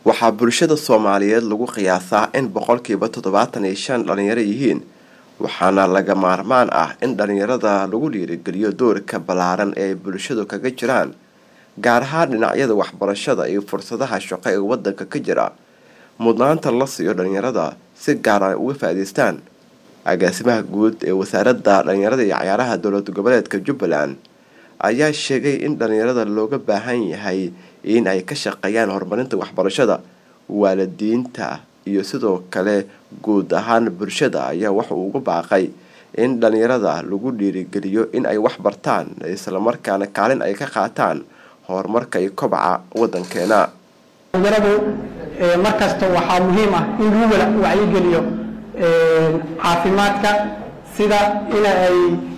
waxaa bulshada soomaaliyeed lagu qiyaasaa in boqolkiiba toddobaatan iyo shan dhalinyaro yihiin waxaana laga maarmaan ah in dhalinyarada lagu dhiirigeliyo doorka ballaaran ee ay bulshadu kaga jiraan gaar ahaan dhinacyada waxbarashada iyo fursadaha shaqo ee wadanka ka jira mudnaanta la siiyo dhalinyarada si gaar ay uga faa-iideystaan agaasimaha guud ee wasaaradda dhalinyarada iyo cayaaraha dowlad goboleedka jubbaland ayaa sheegay in dhalinyarada looga baahan yahay in ay ka shaqeeyaan horumarinta waxbarashada waalidiinta iyo sidoo kale guud ahaan bulshada ayaa waxa uu ugu baaqay in dhalinyarada lagu dhiirigeliyo in ay wax bartaan islamarkaana kaalin ay ka qaataan horumarka iyo kobaca wadankeena dhalinyaradu markasta waxaa muhiim ah in lagu wacyigeliyo caafimaadka sida in ay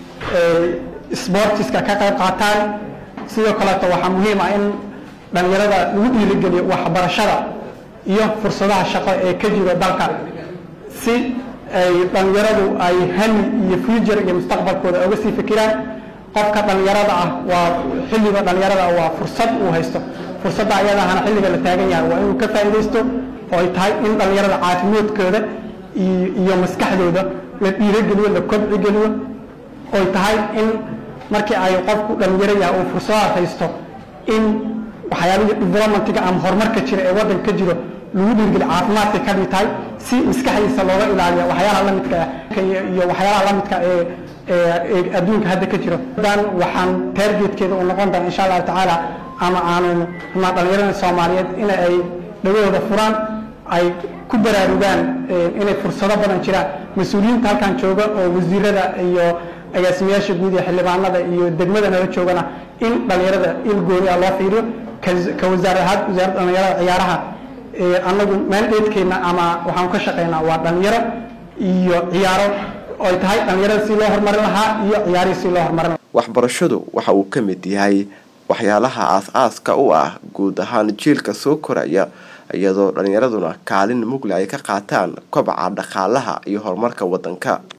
sbortiska ka qayb qaataan sidoo kaleeto waxaa muhiim ah in dhalinyarada lagu dhiirigeliyo waxbarashada iyo fursadaha shaqo ee ka jiro dalka si ay dhalinyaradu ay hami iyo future iyo mustaqbalkooda oga sii fikiraan qofka dhalinyarada ah waa xilliga dhalinyarada ah waa fursad uu haysto fursadda ayadahana xilliga la taagan yahay waa inuu ka faa'iidaysto oo ay tahay in dhalinyarada caafimaadkooda iyo maskaxdooda la dhiirogeliyo la kobcigeliyo oy tahay in markii ay qofku dhalinyaro yahay uu fursadaha haysto in waxyaalihii developmentiga ama horumarka jira ee waddanka ka jiro lagu dhiirgeliyo caafimaadka ka mid tahay si maskaxdiisa looga ilaaliyo waxyaalaha lamidka iyo waxyaalaha lamidka ee ee adduunka hadda ka jiro dan waxaan taargetkeeda uu noqon doona insha allahu tacaala ama aanu ma dhalinyarada soomaaliyeed in ay dhagahooda furaan ay ku baraarugaan inay fursado badan jiraan mas-uuliyiinta halkan jooga oo wasiirada iyo agaasimayaasha guud ee xildhibaanada iyo degmada nala joogana in dhalinyarada il gooni a loo fiiriyo ka wasaarahaad wasaaradda dhalinyarada ciyaaraha annagu maandeedkeena ama waxaan ka shaqeynaa waa dhalinyaro iyo ciyaaro oy tahay dhalinyarada si loo horumarin lahaa iyo ciyaarihii si loo horumarin lahaa waxbarashadu waxa uu ka mid yahay waxyaalaha aas-aaska u ah guud ahaan jiilka soo koraya iyadoo dhalinyaraduna kaalin mugle ay ka qaataan kobaca dhaqaalaha iyo horumarka waddanka